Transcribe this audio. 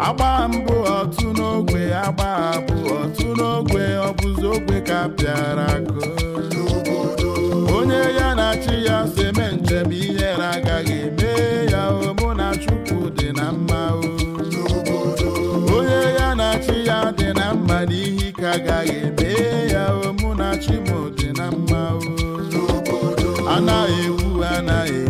agba mbụ otu n'ogbe agba bụ otu n'ogbe ọ bụzi ogbe ka pịara akụ onye ya na chi ya so eme njem ihere agaghị eme ya o mụ na chukwu dị na mma o onye ya na chi ya dị na mma n'ihi ka agaghị eme ya o mụ na chi m dị na mma o anaghị ewu anaghị